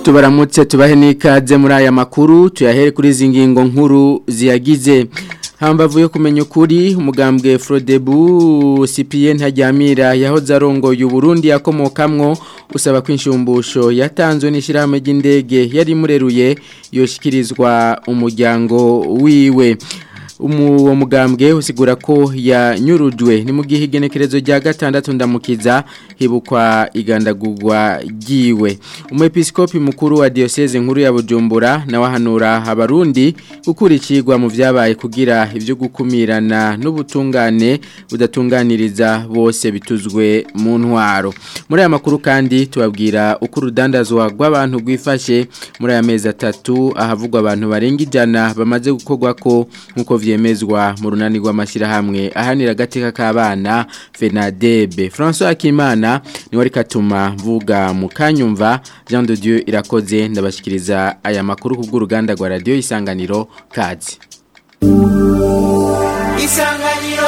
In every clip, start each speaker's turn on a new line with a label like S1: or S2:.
S1: tubaramutse tubahe n'ikaze muri aya makuru tuyahere kuri izi ngingo nkuru ziyagize hambavu yo kumenya ukuri umugambwe Frodebu CPN Ntajyamira yahoze arongoye Burundi yakomokamwo usaba kwinshumbusho yatanzwe n'ishirahamwe ry'indege yari mureruye yoshikirizwa umuryango wiwe uwo mugambwe usigura ko yanyurujwe ni mu gihe igenekerezo rya gatandatu ndamukiza hibukwa igandagurwa ryiwe umwepiskopi mukuru wa diocese nkuru ya bujumbura nawe ahanura abarundi gukurikirwa mu byabaye kugira ibyo gukumirana n'ubutungane budatunganiriza bose bituzwe mu ntwaro muri aya makuru kandi tubabwira uko urudandazwa rw'abantu rwifashe muri aya mezi atatu ahavugwa abantu barenga ijana bamaze gukorwa ko nk'uko vyemezwa mu runani rw'amashyirahamwe ahanira agateka k'abana fenadebe francois akimana niwe ariko atuma mvuga mu kanyumva jean de dieu irakoze ndabashyikiriza aya makuru ku bw'uruganda rwa radiyo isanganiro kazi
S2: isanganiro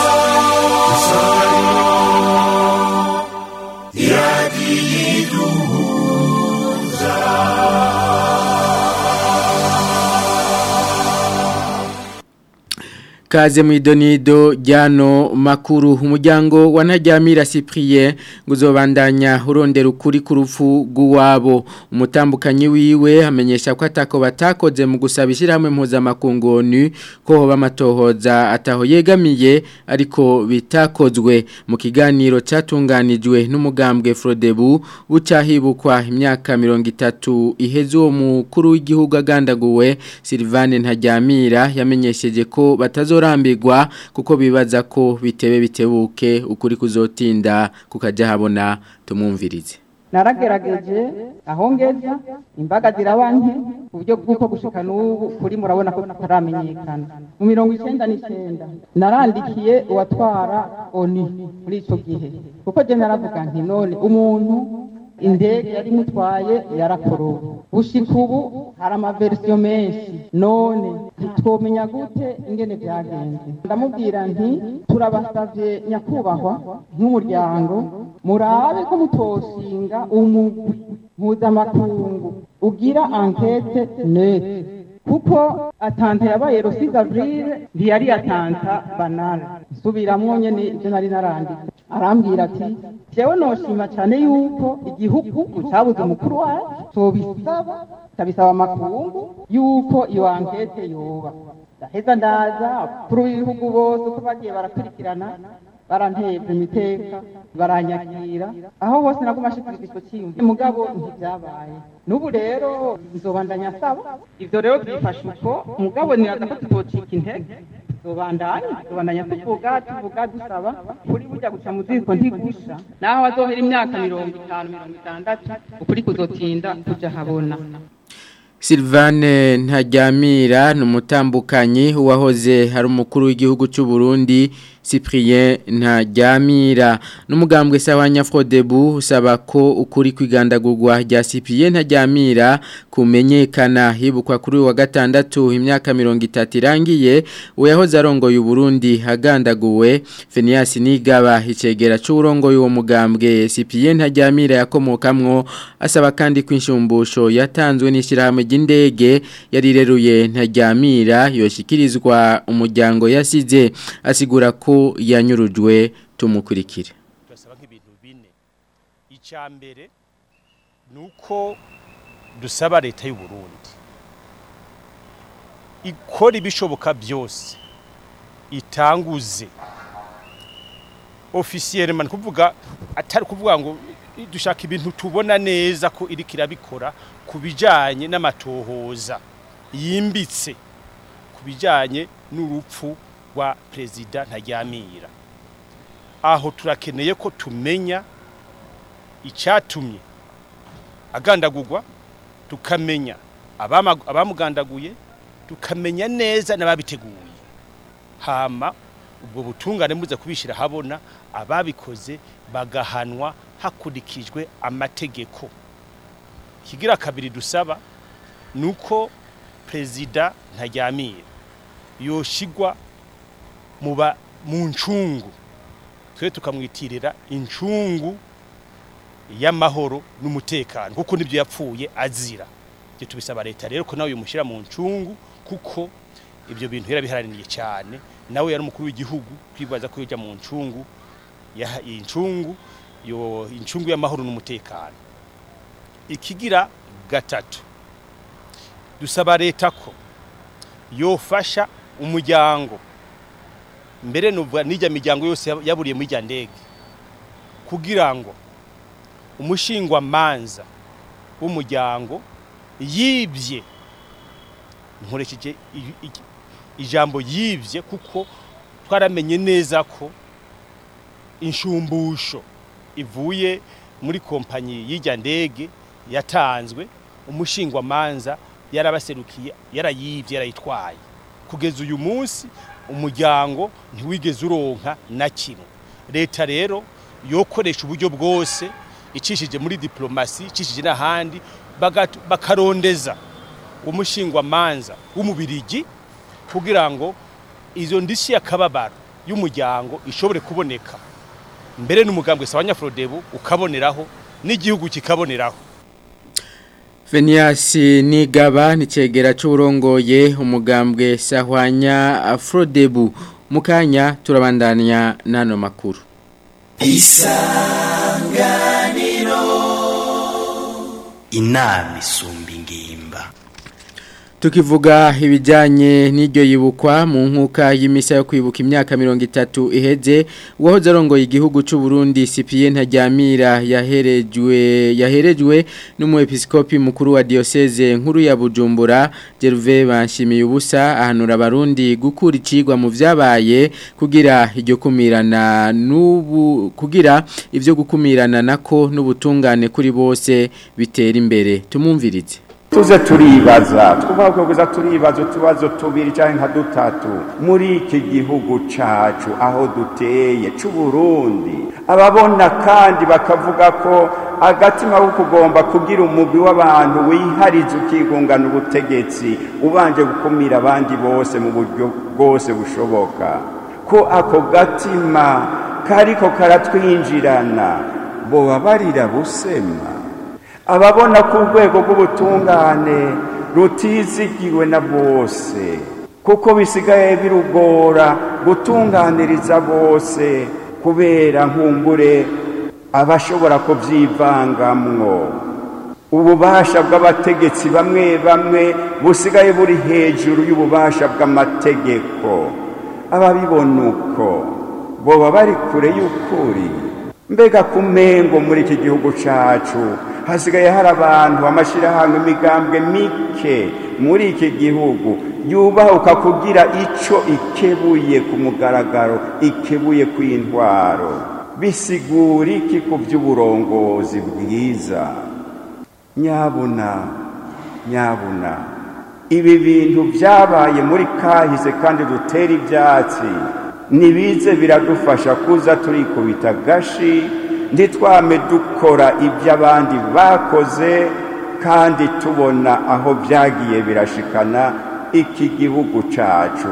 S1: Kaze mwidonido jano makuru umuryango wa Ntajyamira Cyprien nguzobandanya urondera ukuri ku rupfu rw'uwabo umutambukanyi wiwe amenyesha ko atako batakoze mu gusaba ishyirahamwe mpuzamakungu ONU ko hoba amatohoza ataho yegamiye ariko bitakozwe mu kiganiro cyatunganijwe n'umugambwe Frodebu bucahibukwa imyaka mirongo itatu iheze uwo mukuru w'igihugu agandaguwe Sylvane Ntajyamira yamenyesheje ko batazo rambigwa kuko bibaza ko bitebe bitebuke ukuri kuzotinda kukajya habona tumwumvirize
S3: naragerageje aho ngeza imbaga zirabanke ku buryo bw'uko gushika n'ubu kuri murabona ko tutaramenyekana mu mirongo icyenda n'icyenda narandikiye uwatwara oni muri icyo gihe kuko je naravuga nti none umuntu indege yari imutwaye yarakorowe gushika ubu hari amaversiyo menshi none ntitwomenya gute ingene byagenze ndamubwira nti turabasavye nyakubahwa nk'umuryango murabe ko mutoshinga umugwi mpuzamakungu ugira ankete nete kuko atanta yabaye rosi gavrile ntiyari atanta banale subiramwo nyene ivyo nari narandika arambwira ati jewe noshima cane yuko igihugu cabuze umukuru wacu tobisaba tabisaba amakungu yuko iyo ankete yoba ndaheza ndaza kuri w'ibihugu bose uko bagiye barakurikirana baranteza imiteka baranyakira aho hose naguma ashikiriza ico ciyumvi mugabo ntivyabaye n'ubu rero nzobandanya asaba ivyo rero byifashe uko mugabo niraza ko tutocika intege tuzobandanya tuzobandanya tuvuga tuvuga dusaba kuri burya guca mu ziko ntigusha naho azohera imyaka mirongo itanu mirongo itandatu ukuri kuzotinda kuja habona
S1: Sylvane Ntajyamira ni umutambukanyi uwahoze hari umukuru w'igihugu cy'u Burundi Cyprien Ntajyamira n'umugambwe sawa Nyafrodebu usaba ko ukuri kwigandagurwa rya Cyprien Ntajyamira kumenyekana hibukwa kuri wa gatandatu imyaka 30 irangiye uyahoze arongoye Burundi hagandaguwe Phineas Nigaba icegera c'urongoye uwo mugambwe Cyprien Ntajyamira yakomokamwo asaba kandi kwinshumbusho yatanzwe n'ishirahamwe ry'indege yarireruye Ntajyamira yoshikirizwa umuryango yasize asigura ko yanyurujwe tumukurikire
S4: turasaba nk'ibintu bine icya mbere ni uko dusaba leta y'u Burundi ikora ibishoboka byose itanguze ofisiyeri mani kuvuga atari kuvuga ngo dushaka ibintu tubona neza ko iri kirabikora ku bijyanye n'amatohoza yimbitse ku bijyanye n'urupfu rwa perezida ntajyamira aho turakeneye ko tumenya icyatumye agandagurwa tukamenya abamugandaguye tukamenya neza n'ababiteguye hama ubwo butungane muze kubishyira habona ababikoze bagahanwa hakurikijwe amategeko ikigira kabiri dusaba ni uko perezida ntajyamira yoshigwa mu ncungu twe tukamwitirira incungu y'amahoro n'umutekano kuko nibyo yapfuye azira ibyo tubisaba leta rero ko nawe umushyira mu ncungu kuko ibyo bintu yarabiharaniye cyane nawe yari umukuru w'igihugu kwibaza ko yajya mu ncungu ya- iyi ncungu yo incungu y'amahoro n'umutekano ikigira gatatu dusaba leta ko yofasha umuryango mbere nuvuga n'ijya miryango yose yab- yaburiye muri ijya ndege kugira ngo umushingwa manza w'umuryango yibye nkoresheje i- i- ijambo yibye kuko twaramenye neza ko inshumbusho ivuye muri kompanyi y'ijya ndege yatanzwe umushingwa manza yarabaserukiye yarayibye yarayitwaye kugeza uyu munsi umuryango ntiwigeze uronka na kimwe leta rero yokoresha uburyo bwose icishije muri diplomasi icishije n'ahandi bagat- bakarondeza umushingwa manza w'umubirigi kugira ngo izo ndishyi y'akababaro y'umuryango ishobore kuboneka mbere n'umugambwe sawa nyafurodebu ukaboneraho n'igihugu kikaboneraho
S1: Venias Nigaba ni cegera c'urongoye umugambwe Sahwanya Afrodebu mukanya turabandanya nano makuru
S2: inama isumba ingimba
S1: Tukivuga ibijanye n'iryo yibukwa mu nkuka y'imisa yo kwibuka imyaka mirongo itatu iheze uwahoze arongoye igihugu c'u Burundi Cyprien Ntaryamira yaherejwe yaherejwe n'umuepiskopi mukuru wa diocese nkuru ya Bujumbura Gervais Banshimiye ubusa ahanura abarundi gukura icigwa mu vyabaye kugira iryo kumirana n'ubu kugira ivyo gukumirana nako n'ubutungane kuri bose bitera imbere tumumvirize
S5: tuze turibaza twubaha kuza turibaza utubazo tubiri cyangwa nka dutatu muri iki gihugu cacu aho duteye c'u Burundi ababona kandi bakavuga ko agatima ko kugomba kugira umugwi w'abantu wihariza ukigungana ubutegetsi ubanje gukumira abandi bose mu buryo bwose bushoboka ko ako gatima kariko karatwinjirana boba barira busema ababona ko urwego rw'ubutungane rutizigiwe na bose kuko bisigaye birugora gutunganiriza bose kubera nkumbure abashobora kubyivangamwo ububasha bw'abategetsi bamwe bamwe busigaye buri hejuru y'ububasha bw'amategeko ababibona uko boba bari kure y'ukuri mbega kumengo muri iki gihugu cacu hasigaye hari abantu amashyirahamwe imigambwe mike muri iki gihugu yubahuka kugira ico ikebuye ku mugaragaro ikebuye ku intwaro bisigura iki ku by'uburongozi bwiza nyabuna nyabuna ibi bintu byabaye muri kahise kandi dutera ibyatsi nibize biradufasha kuza turikubita gashi ntitwame dukora ibyo abandi bakoze kandi tubona aho byagiye birashikana iki gihugu cacu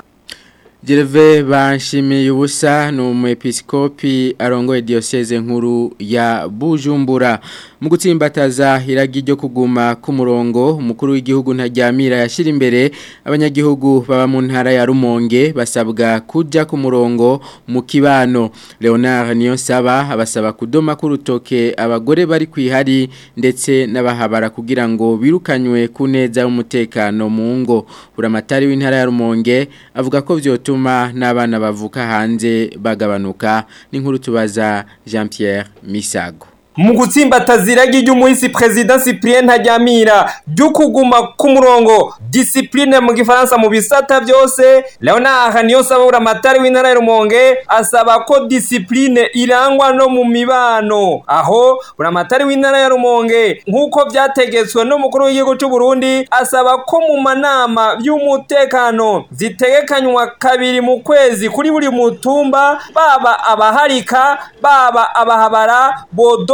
S1: Gerve banshimiye ubusa ni umuepiskopi arongoye diocese nkuru ya Bujumbura mu gutsimbataza iragi ryo kuguma ku murongo umukuru w'igihugu ntajyamira yashyira imbere abanyagihugu baba mu ntara ya Rumonge basabwa kujya ku murongo mu kibano Leonard Niyonsaba abasaba kudoma ku rutoke abagore bari kwihari ndetse n'abahabara kugira ngo birukanywe ku neza y'umutekano mu ngo buramatari w'intara ya Rumonge avuga ko vyotuma bituma n'abana bavuka hanze bagabanuka n'inkuru tubaza Jean Pierre Misago
S6: mu gutsimbataza iragi ry'umuhisi perezida cyprien ntajyamira ryo kuguma ku murongo disipurine mu gifaransa mu bisata byose leonard niyo sabura amatari w'intara ya rumonge asaba ko disipurine irangwa no mu mibano aho buramatari w'intara ya rumonge nk'uko byategetswe n'umukuru w'igihugu cy'u Burundi asaba ko mu manama y'umutekano zitegekanywa kabiri mu kwezi kuri buri mutumba baba abaharika baba abahabara bodo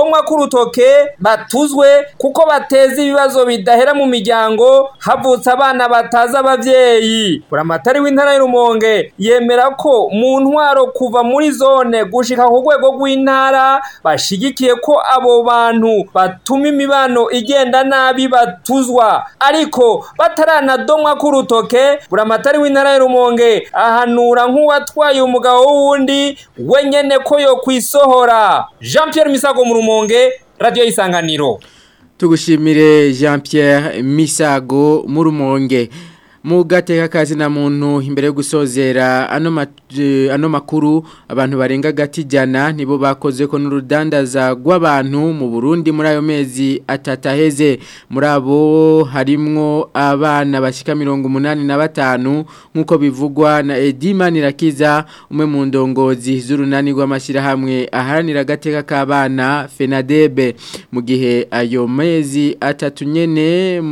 S6: domwa k'urutoke batuzwe kuko bateza ibibazo bidahera mu miryango havutse abana batazi abavyeyi buramatari w'intara y'urumonge yemera ko mu ntwaro kuva muri zone gushika ku rwego rw'intara bashigikiye ko abo bantu batuma imibano igenda nabi batuzwa ariko bataranadomwa k'urutoke buramatari w'intara y'urumonge ahanura nk'uwatwaye umugabo w'uwundi wenyene ko yo kwisohora jean pierre misago mu rumonge radiyo y'isanganiro
S1: tugushimire jean Pierre misago mu rumonge mu gateka kazi na muntu imbere yo gusozera ano ma- eh, ano makuru abantu barenga gati jana nibo bakoze ko n'urudandaza rw'abantu mu Burundi muri ayo mezi atataheze muri abo harimwo abana bashika mirongo umunani na batanu nk'uko bivugwa na Edima Nirakiza umwe mu ndongozi z'urunani rw'amashyirahamwe aharanira agateka k'abana FENADEB mu gihe ayo mezi atatu nyene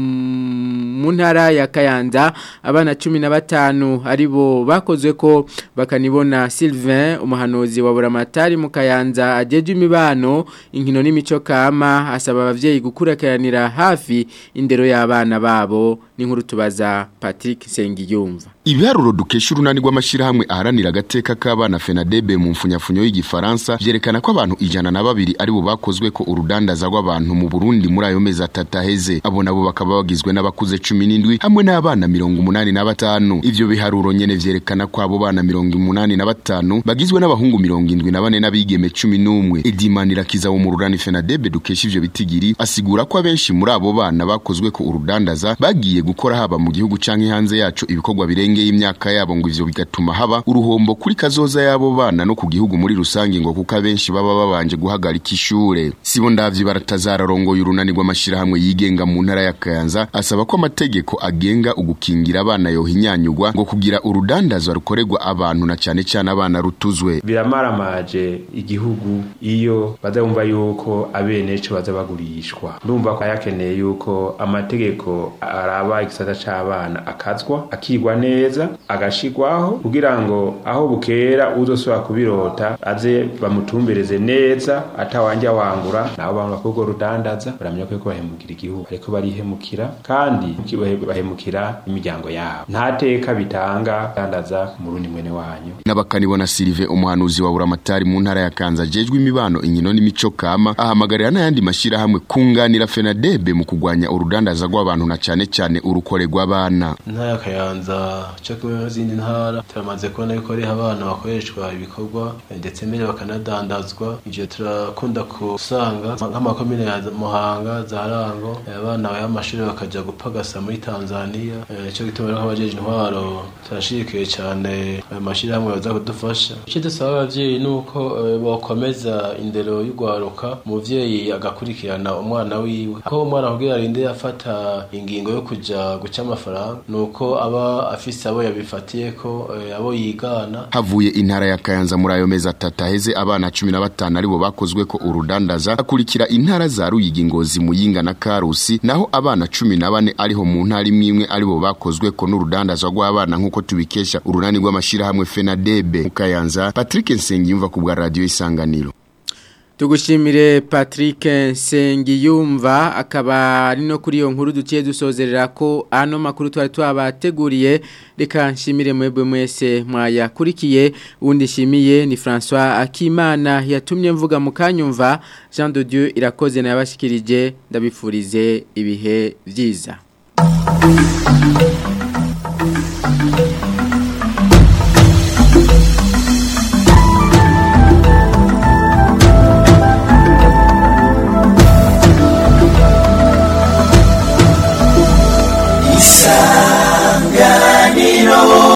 S1: mm, mu ntara ya Kayanza abana cumi na batanu aribo bakozwe ko bakanibona Sylvain umuhanuzi wa buramatari mu Kayanza ajeje imibano inkino n'imico kama asaba abavyeyi gukurakiranira hafi indero y'abana babo n'inkuru tubaza Patrick Sengiyumva
S7: Ibiharuro dukesha urunani rw'amashirahamwe aharanira agateka k'abana FENADEB mu mfunyafunyo y'igifaransa vyerekana ko abantu ijana na babiri aribo bakozwe ko urudandaza rw'abantu mu Burundi muri ayo mezi atatu aheze abo nabo bakaba bagizwe n'abakuze cumi n'indwi hamwe n'abana mirongo umunani na batanu ivyo biharuro nyene vyerekana ko abo bana mirongo umunani na batanu bagizwe n'abahungu mirongo indwi na bane n'abigeme cumi n'umwe Edimanirakiza wo mu rurani FENADEB dukesha ivyo bitigiri asigura ko abenshi muri abo bana bakozwe ko urudandaza bagiye gukora haba mu gihugu canke hanze yaco ibikorwa birengeye imyaka yabo ngo ivyo bigatuma haba uruhombo kuri kazoza y'abo bana no ku gihugu muri rusange ngo kuko abenshi baba babanje guhagarika ishure sibo ndavyi baratazararongoye urunani rw'amashirahamwe yigenga mu ntara ya Kayanza asaba ko amategeko agenga ugukingira abana yohinyanyugwa ngo kugira urudandazwa rukorerwa abantu na cane cane abana rutuzwe
S8: biramaramaje igihugu iyo bazabumva yuko abeneco baza bagurishwa ndumva ko yakeneye yuko amategeko araba igisata c'abana akazwa akigwa neza agashigwaho kugira ngo aho bukera uzosubira kubirota aze bamutumbereze neza atawanja wangura nabo bantu bakubwo rudandaza baramenya ko bahemukira igihugu ariko barihemukira kandi bahemukira imiryango yabo nta teka bitanga dandaza mu rundi mwene wanyu
S7: n'abakanibona Sylvain umuhanuzi wa buramatari mu ntara ya Kanza jejwe imibano inkino n'imico kama ahamagarira n'ayandi mashirahamwe kunganira FENADEB mu kugwanya urudandaza rw'abantu na cane cane urukore rw'abana
S9: intara ya Kayanza cyo kumwe n'izindi ntara turamaze kubona yuko ari abana bakoreshwa ibikorwa ndetse mbere bakanadandazwa ivyo turakunda kusanga nk'amakomine ya Muhanga za Rango abana y'amashuri bakaja gupagasa muri Tanzania cyo gituma rero abajeje intwaro turashikiye cyane ayo mashirahamwe baza kudufasha icyo dusaba abavyeyi nuko bokomeza indero y'ugwaruka umuvyeyi agakurikirana umwana wiwe ko umwana kugira arinde yafata ingingo yo kuja guca amafaranga nuko aba afise abo yabifatiye ko abo yigana
S7: havuye intara ya Kayanza muri ayo mezi atatu aheze abana 15 aribo bakozwe ko urudandaza akurikira intara za Ruyigi Ngozi Muyinga na Karusi naho abana 14 ariho mu ntara imwe imwe aribo bakozwe ko n'urudandaza rw'abana nkuko tubikesha urunani rw'amashira hamwe FENADEB mu Kayanza Patrick Nsengiyumva ku bwa radio Isanganiro
S1: Tugushimire Patrick Nsengiyumva akaba ari no kuri iyo nkuru duciye dusozerera ko ano makuru twari twabateguriye reka nshimire mwebwe mwese mwayakurikiye undi shimiye ni François Akimana yatumye mvuga mu kanyumva Jean de Dieu irakoze nabashikirije ndabifurize ibihe byiza